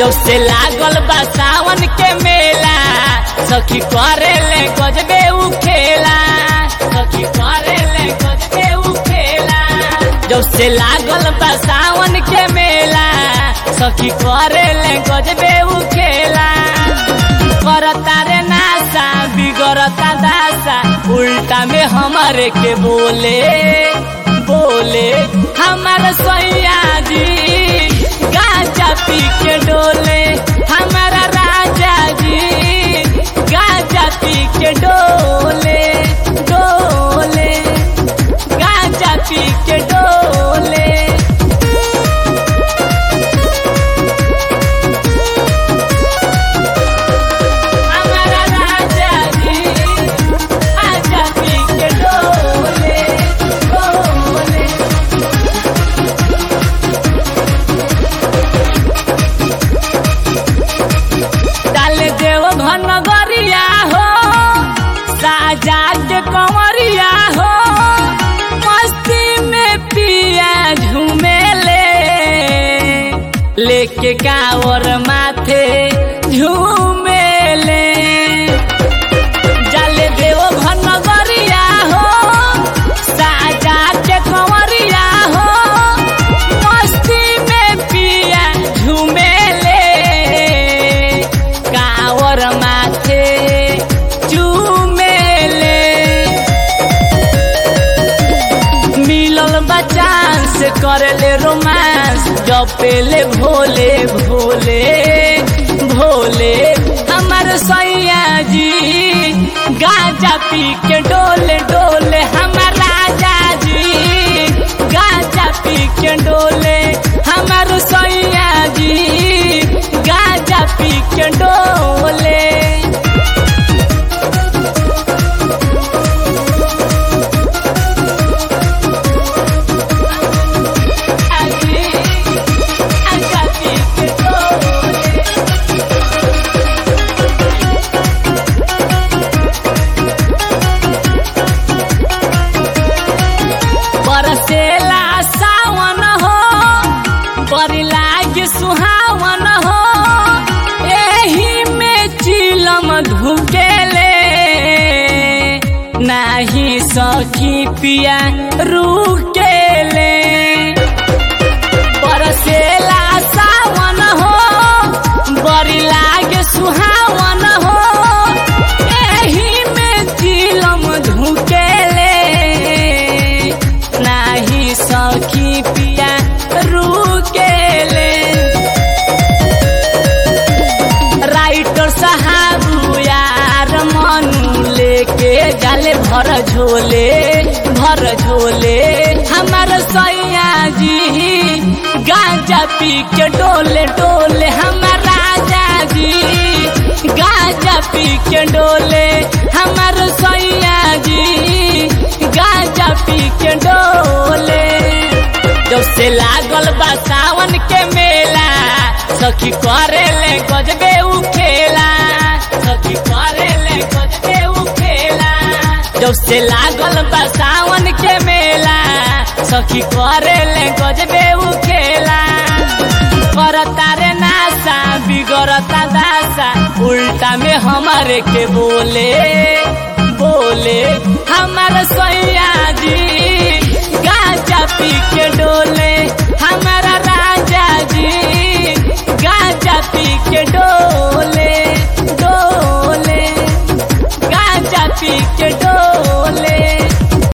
जब से लागल बा सावन के मेला सखी करे ले गजबे उ खेला सखी करे ले गजबे उ खेला जब से लागल बा सावन के मेला सखी करे ले गजबे उ खेला करता रे नासा बिगड़ता दासा उल्टा में हमारे के बोले बोले हमारे सैया जी गांजा पी के डोले हमारा राजा जी गांजा पी के डोले डोले गांजा पी के डोले हमारा राजा जी गांजा पी के डोले डोले डाल देव घन गरिया हो साजा के कंवरिया हो मस्ती में पिया झूमेले लेके कावर माथे झूमेले जाले देव घन गरिया हो साजा के कंवरिया हो मस्ती में पिया झूमेले कावर माथे चूमेले मिलल बचान से करले रोमांस जपेले भोले भोले भोले हमार सैया जी गांजा पी के डोले डोले हमार राजा जी गांजा पी के डोले हमार सैया जी गांजा पी के डोले आजी गांजा पी के डोले बरसेला सावन हो बड़ी लागे सुहावन हो एही में चिलम धुकेले नाही सखी पिया रुकेले बरसेला सावन हो बड़ी लागे सुहावन हो एही में चिलम धुकेले नाही सखी पिया रुकेले राइटर साहब यार मनु लेके जाले भर झोले भर झोले हमार सैया जी गांजा पी के डोले डोले हमार राजा जी गांजा पी के डोले हमार सैया जी गांजा पी के डोले जब से लागल बा सावन के मेला सखी करे ले गजबे उ खेला सखी करे ले गजबे उ खेला जब से लागल बा सावन के मेला सखी करे ले गजबे उ खेला करता रे नासा बिगड़ता दासा उल्टा में हमारे के बोले बोले हमारे सैया जी